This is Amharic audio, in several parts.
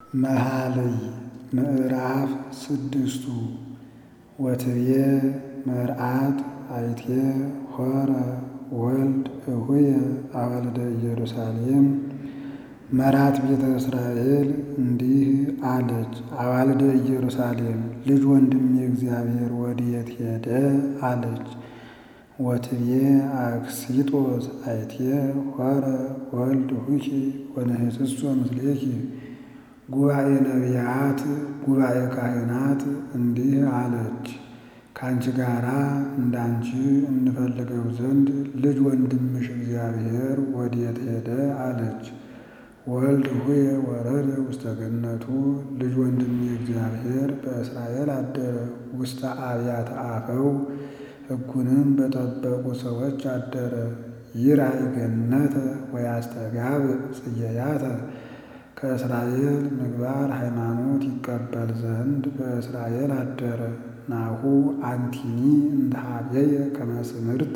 መኃልይ ምዕራፍ ስድስቱ ወትብዬ መርዓት አይቴ ሖረ ወልድ እሁየ አዋልደ ኢየሩሳሌም መራት ቤተ እስራኤል እንዲህ አለች። አዋልደ ኢየሩሳሌም ልጅ ወንድሜ እግዚአብሔር ወዴት ሄደ አለች። ወትብዬ አክሲጦስ አይቴ ሖረ ወልድ ሁኪ ወነህስሶ ምስሌኪ ጉባኤ ነቢያት ጉባኤ ካህናት እንዲህ አለች። ከአንቺ ጋራ እንዳንቺ እንፈልገው ዘንድ ልጅ ወንድምሽ እግዚአብሔር ወዴት ሄደ አለች። ወልድ ሁየ ወረደ ውስተ ገነቱ ልጅ ወንድሜ እግዚአብሔር በእስራኤል አደረ ውስተ አብያተ አፈው ሕጉንም በጠበቁ ሰዎች አደረ። ይራይ ገነተ ወያስተጋብእ ጽጌያተ ከእስራኤል ምግባር ሃይማኖት ይቀበል ዘንድ በእስራኤል አደረ። ናሁ አንቲኒ እንተሃብየ ከመስምርት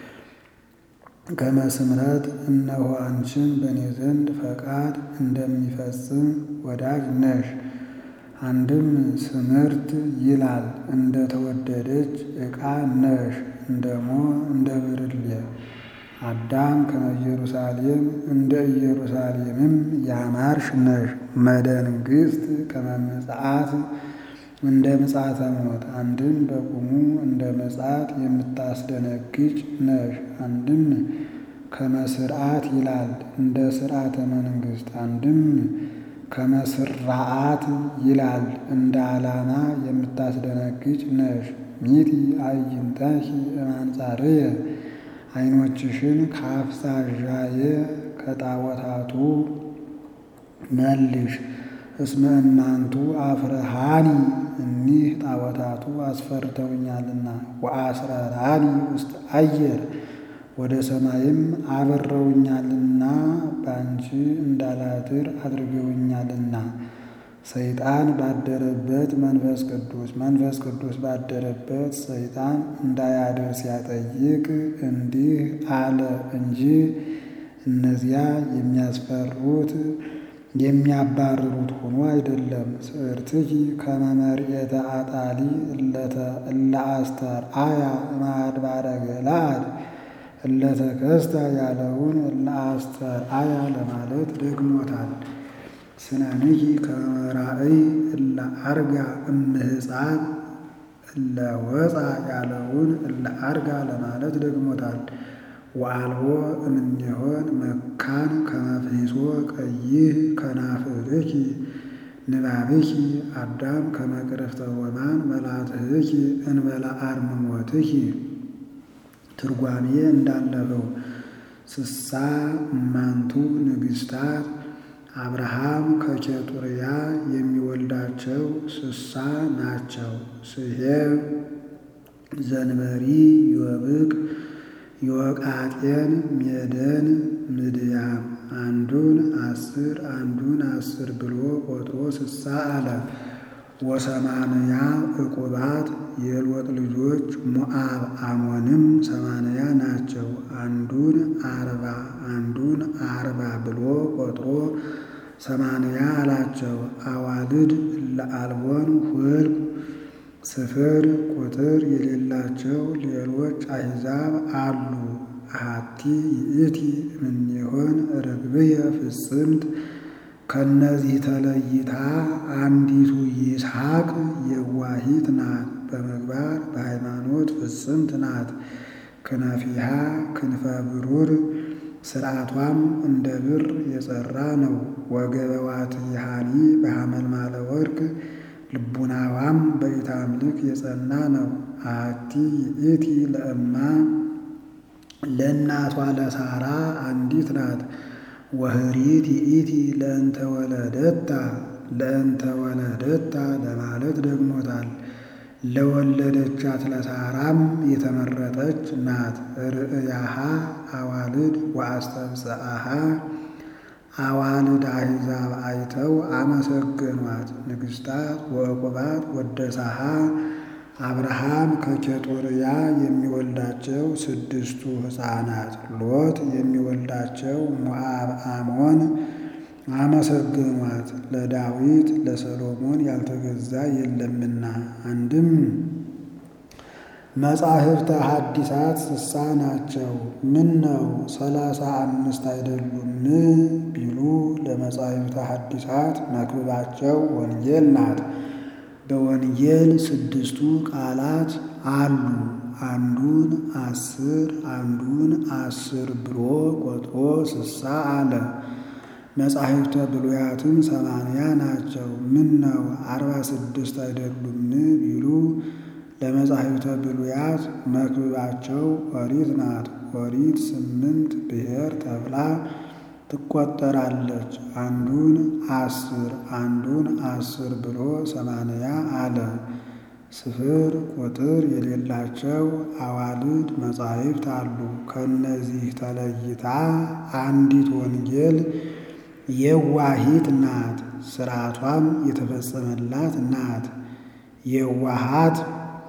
ከመስምረት እነሆ አንቺን በእኔ ዘንድ ፈቃድ እንደሚፈጽም ወዳጅ ነሽ። አንድም ስምርት ይላል እንደ ተወደደች ዕቃ ነሽ እንደሞ እንደ ብርሌ አዳም ከመ ኢየሩሳሌም እንደ ኢየሩሳሌምም ያማርሽ ነሽ። መደንግሥት ከመ ምጽአት እንደ ምጽአተ ሞት አንድም በቁሙ እንደ ምጽአት የምታስደነግጭ ነሽ። አንድም ከመ ስርዓት ይላል እንደ ስርዓተ መንግሥት አንድም ከመ ስርዓት ይላል እንደ ዓላማ የምታስደነግጭ ነሽ። ሚጢ አዕይንተኪ እማንጻርየ ዓይኖችሽን ከአፍሳዣዬ ከጣዖታቱ መልሽ። እስመ እማንቱ አፍርሃኒ እኒህ ጣዖታቱ አስፈርተውኛልና። ወአስረራኒ ውስተ አየር ወደ ሰማይም አበረውኛልና በአንቺ እንዳላድር አድርገውኛልና። ሰይጣን ባደረበት መንፈስ ቅዱስ መንፈስ ቅዱስ ባደረበት ሰይጣን እንዳያድር ሲያጠይቅ እንዲህ አለ እንጂ እነዚያ የሚያስፈሩት የሚያባርሩት ሆኖ አይደለም። ስዕርትኪ ከመ መርዔተ አጣሊ እለ አስተርአያ እምአድባረ ገለዓድ እለ ተከስታ ያለውን እለ አስተርአያ ለማለት ደግሞታል። ስነንኪ ከመ ራእይ እለ አርጋ እምህፃን እለ ወፃ ያለውን እለ አርጋ ለማለት ደግሞታል። ወአልቦ እምኔሆን መካን ከመፍሒሶ ቀይህ ከናፍርኪ ንባብኪ አዳም ከመ ቅርፍተ ሮማን መላትህኪ እንበለ አርምሞትኪ ትርጓሜ እንዳለፈው ስሳ እማንቱ ንግሥታት አብርሃም ከኬጡርያ የሚወልዳቸው ስሳ ናቸው። ስሄም፣ ዘንበሪ፣ ዮብቅ፣ ዮቃጤን፣ ሜደን፣ ምድያም አንዱን አስር አንዱን አስር ብሎ ቆጥሮ ስሳ አለ። ወሰማንያ ዕቁባት የሎጥ ልጆች ሞዓብ አሞንም ሰማንያ ናቸው። አንዱን አርባ አንዱን አርባ ብሎ ቆጥሮ ሰማንያ አላቸው። አዋልድ ለአልቦን ሁልቁ ስፍር ቁጥር የሌላቸው ሌሎች አሕዛብ አሉ። አሐቲ ይእቲ እምኔሆን ርግብየ ፍጽምት ከነዚህ ተለይታ አንዲቱ ይስሐቅ የዋሂት ናት። በምግባር በሃይማኖት ፍጽምት ናት። ክነፊሃ ክንፈ ብሩር ስርዓቷም እንደ ብር የጸራ ነው። ወገበዋትሃኒ በሐመልማለ ወርቅ ልቡናዋም በኢታምልክ የጸና ነው። አሐቲ ይእቲ ለእማ ለእናቷ ለሳራ አንዲት ናት። ወህሪት ይእቲ ለእንተ ወለደታ ለእንተ ወለደታ ለማለት ደግሞታል። ለወለደቻት ለሳራም የተመረጠች ናት። ርእያሃ አዋልድ ወአስተብፅአሃ አዋልድ አሕዛብ አይተው አመሰገኗት። ንግሥታት ወዕቁባት ወደሳሃ አብርሃም ከኬጡርያ የሚወልዳቸው ስድስቱ ሕፃናት ሎጥ የሚወልዳቸው ሞዓብ አሞን አመሰገኗት። ለዳዊት ለሰሎሞን ያልተገዛ የለምና። አንድም መጻሕፍተ ሐዲሳት ስሳ ናቸው። ምን ነው ሰላሳ አምስት አይደሉም ቢሉ ለመጻሕፍተ ሐዲሳት መክብባቸው ወንጌል ናት። በወንጌል ስድስቱ ቃላት አሉ። አንዱን አስር አንዱን አስር ብሎ ቆጥሮ ስሳ አለ። መጻሕፍተ ብሉያትም ሰማንያ ናቸው። ምን ነው አርባ ስድስት አይደሉም ቢሉ ለመጻሕፍተ ብሉያት መክብባቸው ኦሪት ናት። ኦሪት ስምንት ብሔር ተብላ ትቆጠራለች። አንዱን አስር አንዱን አስር ብሎ ሰማንያ አለ። ስፍር ቁጥር የሌላቸው አዋልድ መጻሕፍት አሉ። ከእነዚህ ተለይታ አንዲት ወንጌል የዋሂት ናት። ሥርዓቷም የተፈጸመላት ናት። የዋሃት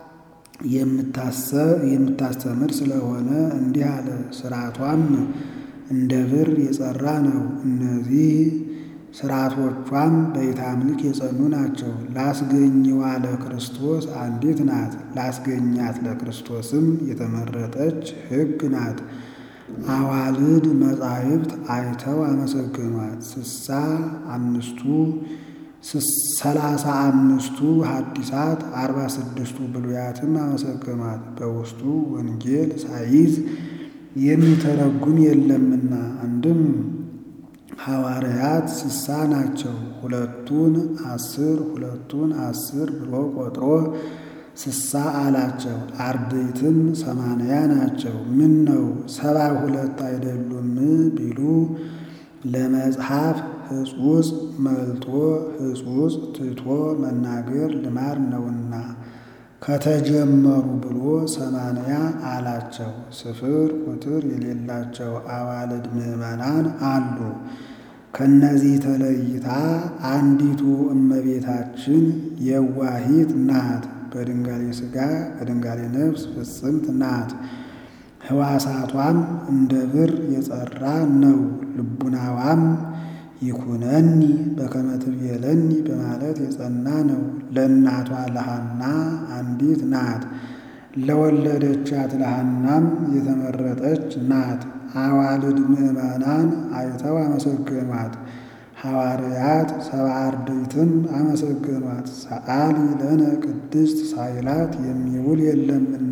የምታስተምር ስለሆነ እንዲህ አለ። ሥርዓቷም እንደ ብር የጸራ ነው። እነዚህ ሥርዓቶቿም በኢታምልክ የጸኑ ናቸው። ላስገኝዋ ለክርስቶስ አንዲት ናት። ላስገኛት ለክርስቶስም የተመረጠች ሕግ ናት። አዋልድ መጻሕፍት አይተው አመሰገኗት። ስሳ አምስቱ ሰላሳ አምስቱ ሐዲሳት አርባ ስድስቱ ብሉያትም አመሰገኗት። በውስጡ ወንጌል ሳይዝ የሚተረጉም የለምና። አንድም ሐዋርያት ስሳ ናቸው። ሁለቱን አስር ሁለቱን አስር ብሎ ቆጥሮ ስሳ አላቸው። አርድእትም ሰማንያ ናቸው። ምን ነው ሰባ ሁለት አይደሉም ቢሉ ለመጽሐፍ ሕጹጽ መልጦ ሕጹጽ ትቶ መናገር ልማድ ነውና ከተጀመሩ ብሎ ሰማንያ አላቸው። ስፍር ቁጥር የሌላቸው አዋልድ ምዕመናን አሉ። ከነዚህ ተለይታ አንዲቱ እመቤታችን የዋሂት ናት። በድንጋሌ ሥጋ በድንጋሌ ነፍስ ፍጽምት ናት። ሕዋሳቷም እንደ ብር የጸራ ነው። ልቡናዋም ይኩነኒ በከመ ትቤለኒ በማለት የጸና ነው። ለእናቷ ለሐና አንዲት ናት። ለወለደቻት ለሐናም የተመረጠች ናት። አዋልድ ምዕመናን አይተው አመሰገኗት። ሐዋርያት ሰብዓ አርድእትም አመሰገኗት። ሰአሊ ለነ ቅድስት ሳይላት የሚውል የለምና።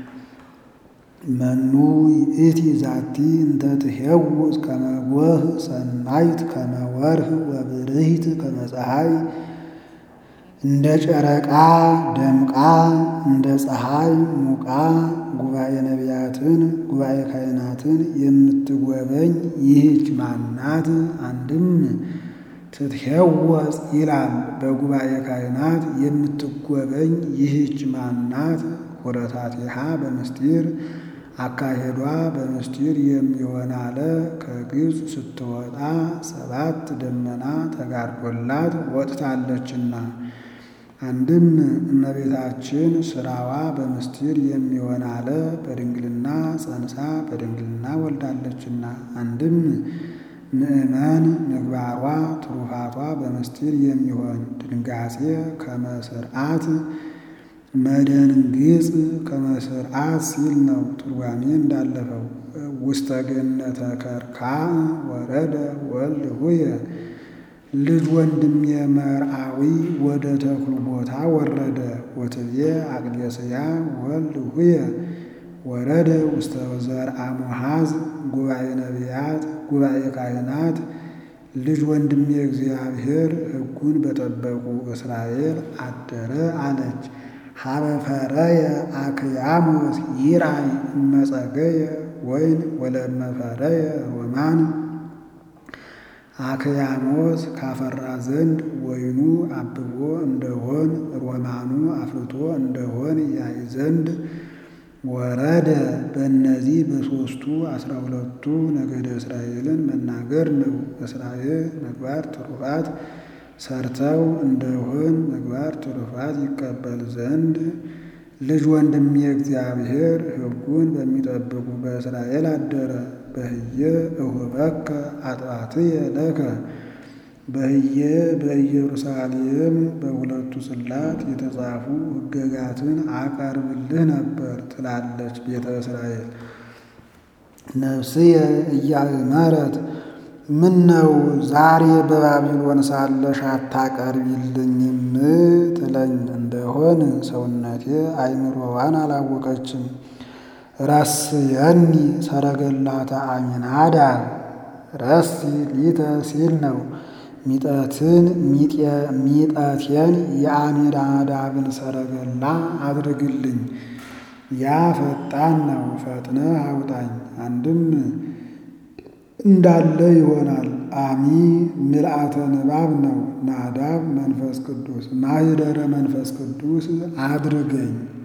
መኑ ይእቲ ዛቲ እንተ ትሄውዝ ከመ ጎህ ሰናይት ከመ ወርህ ወብርሂት ከመ ፀሐይ እንደ ጨረቃ ደምቃ እንደ ፀሐይ ሙቃ ጉባኤ ነቢያትን ጉባኤ ካህናትን የምትጎበኝ ይህች ማናት? አንድም ትትሄወዝ ይላል። በጉባኤ ካህናት የምትጎበኝ ይህች ማናት? ሁረታቲሃ በምስጢር አካሄዷ በምስጢር የሚሆን አለ። ከግብፅ ስትወጣ ሰባት ደመና ተጋርዶላት ወጥታለችና። አንድም እመቤታችን ስራዋ በምስጢር የሚሆን አለ። በድንግልና ጸንሳ በድንግልና ወልዳለችና። አንድም ምእመን ምግባሯ ትሩፋቷ በምስጢር የሚሆን ድንጋጼ ከመስርዓት መደንግጽ ከመስርዓት ሲል ነው። ትርጓሜ እንዳለፈው ውስተ ገነተ ከርካዕ ወረደ ወልድ ሁየ ልጅ ወንድሜ መርአዊ ወደ ተክሉ ቦታ ወረደ። ወትቤ አቅሌስያ ወልድ ሁየ ወረደ ውስተ ዘርአ ሙሐዝ ጉባኤ ነቢያት ጉባኤ ካህናት ልጅ ወንድሜ እግዚአብሔር ሕጉን በጠበቁ እስራኤል አደረ አለች። ሀበፈረየ አክያሞስ ይራይ እመጸገየ ወይን ወለመፈረየ ሮማን አክያሞስ ካፈራ ዘንድ ወይኑ አብቦ እንደሆን ሮማኑ አፍርቶ እንደሆን ያይ ዘንድ ወረደ። በእነዚህ በሦስቱ አስራ ሁለቱ ነገደ እስራኤልን መናገር ነው። እስራኤል ምግባር ትሩፋት ሰርተው እንደሆን ምግባር ትሩፋት ይቀበል ዘንድ ልጅ ወንድሜ እግዚአብሔር ሕጉን በሚጠብቁ በእስራኤል አደረ። በህየ እሁበከ አጥባትየ ለከ በህየ በኢየሩሳሌም በሁለቱ ጽላት የተጻፉ ሕገጋትን አቀርብልህ ነበር ትላለች ቤተ እስራኤል። ነፍስየ እያእመረት ምን ነው ዛሬ በባቢሎን ሳለሽ አታቀርቢልኝም ትለኝ እንደሆን ሰውነቴ አይምሮዋን አላወቀችም። ረስየኒ ሰረገላተ አሚናዳብ ረሲ ሊተ ሲል ነው። ሚጠትን ሚጠቴን የአሚናዳብን ሰረገላ አድርግልኝ። ያ ፈጣን ነው፣ ፈጥነህ አውጣኝ። አንድም እንዳለ ይሆናል። አሚ ምልአተ ንባብ ነው። ናዳብ መንፈስ ቅዱስ ማኅደረ መንፈስ ቅዱስ አድርገኝ